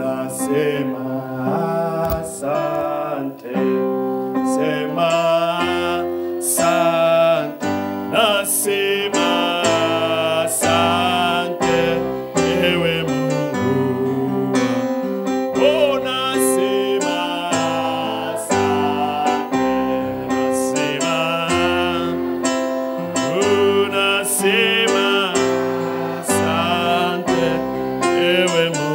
unasema asante, sema asante, nasema asante, ewe Mungu unasema asante, nasema unasema asante, ewe Mungu.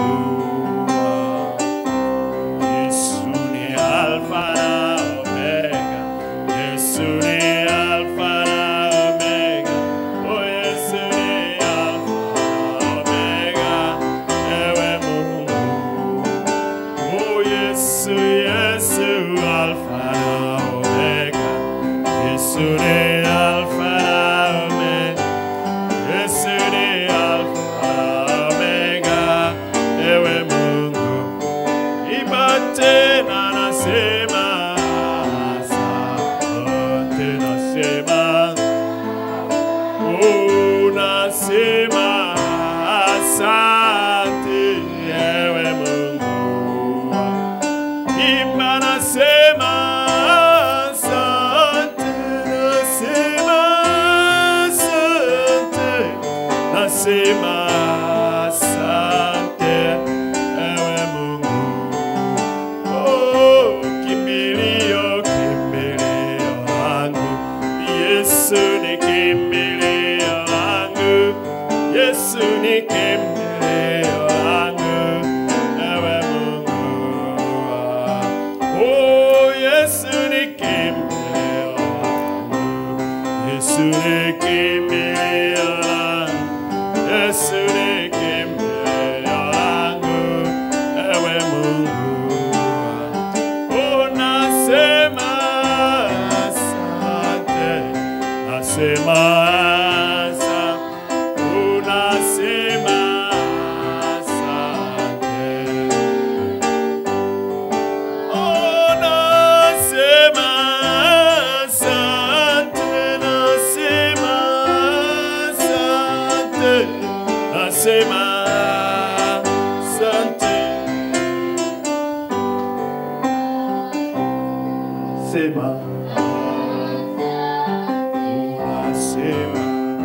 Yesu ni Alfa na Omega, Yesu ni Alfa na Omega, oh Yesu ni Alfa na Omega, ewe Mungu. Oh Yesu, Yesu, Alfa na Omega, Yesu ni Alfa na Omega. Yesu ni Alfa Omega, ewe Mungu. Imba tena nasema, asante nasema, oh nasema, asante ewe Mungu. Imba nasema, asante nasema, asante nasema asante ewe Mungu. Oh, kimbilio, kimbilio langu, Yesu ni kimbilio langu, Yesu ni kimbilio langu, ewe Mungu. Oh, Yesu ni kimbilio langu, Yesu ni kimbilio langu. Yesu ni kimbilio langu, ewe Mungu. Unasema asante, nasema asante, unasema asante. Unasema asante, nasema asante, nasema asante. Sema, unasema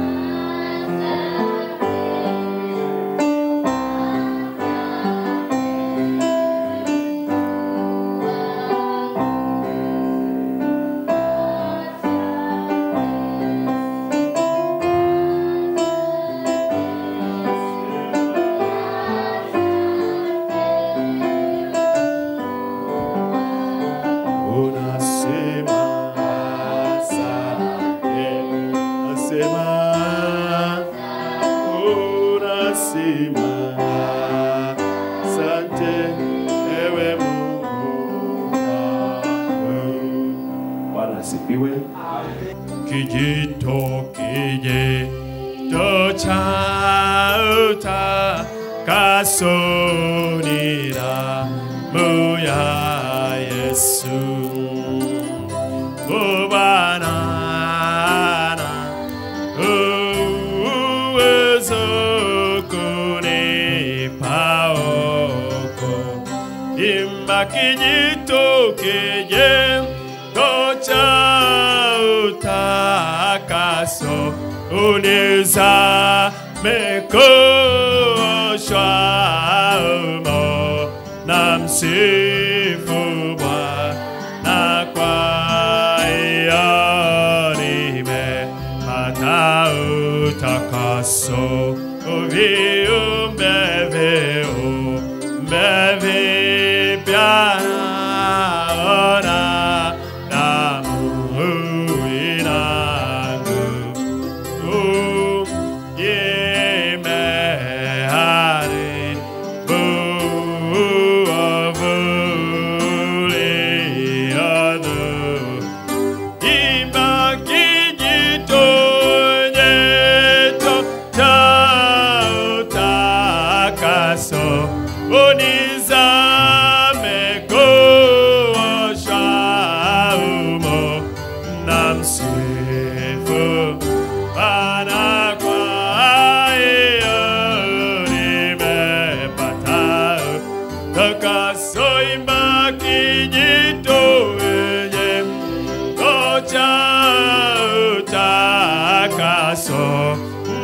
unasema asante, nasema unasema asante, ewe Mungu wangu. Bwana asifiwe. Kijito kijito cha utakaso damu ya Yesu ubanana uwezo kunipa oko imba kijito kijito cha utakaso unizame kuoshwa umo na msifu Bwana kwa hiyo nimepata utakaso viumbe viumbe vipya naona damu inangu imeharibu ovuliadhu imba kijitonyeto cha utakaso unizame kuosha umo na msifu Bwana kwa hiyo nimepata takaso imba kijito wenye ngoja utakaso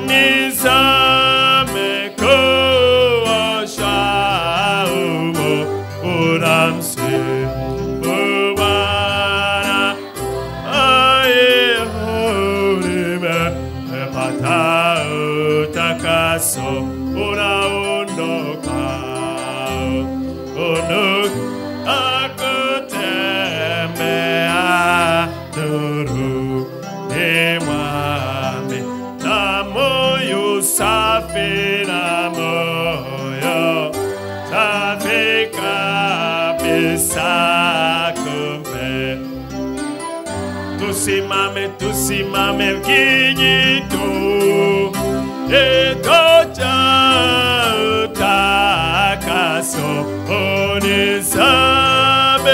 nizame kuosha umo unamsifu Bwana aye nimepata utakaso unaondoka unuka kutembea nuruni mwami na moyo safi na moyo safi kabisa kumbe tusimame tusimame kijito etocha utakaso unisabe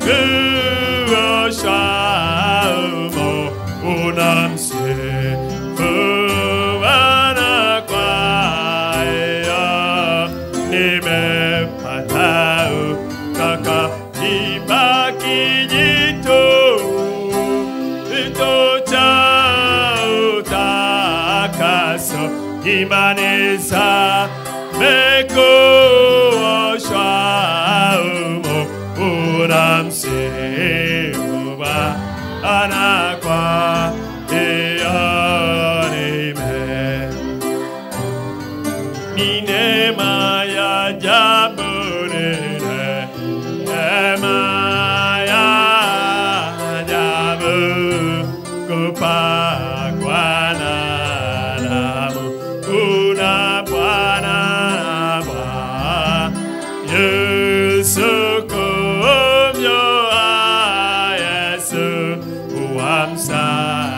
kuoshaumo unamsifu Bwana kwaya nimepata utaka ibakijito itocha utakaso imanisa mekuoshwa umo unamsiuba anakwa ianime ni neema ya ajabu nene, neema ya ajabu kupakwa na damu. Una Bwana Bwana Yesu kumjua Yesu wamsa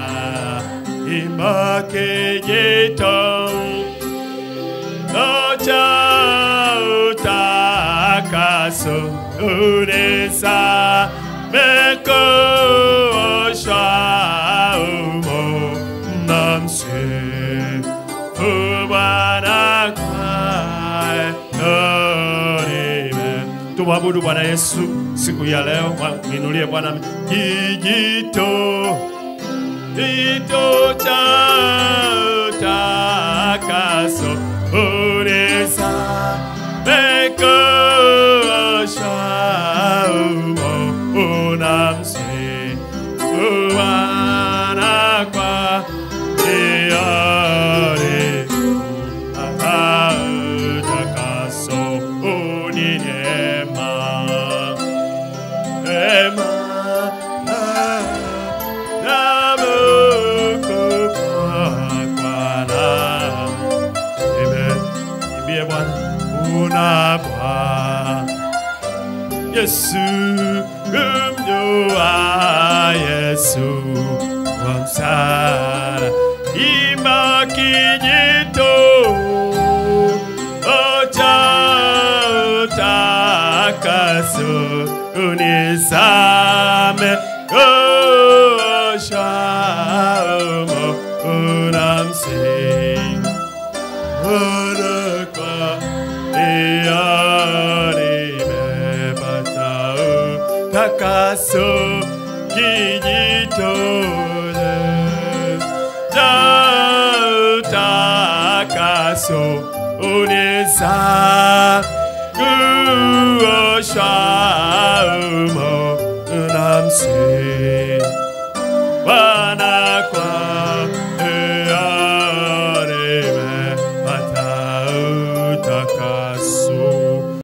imakejitong Nocha utakaso unesa meko osha umo namse ubana kwae noribe tumwabudu Bwana Yesu siku ya leo, mwinulie Bwana kijito Tito cha takaso unesa meko shaumo unamsi uwana kwa diare ata takaso uninema ema Imbie Bwana una Bwana Yesu kumjua Yesu wa msara imba kijito ocha utakaso unisame osha umo unamsing Unakwa iarime batao takaso kijitole Tau takaso unisa kuosha umo unamsi Bwana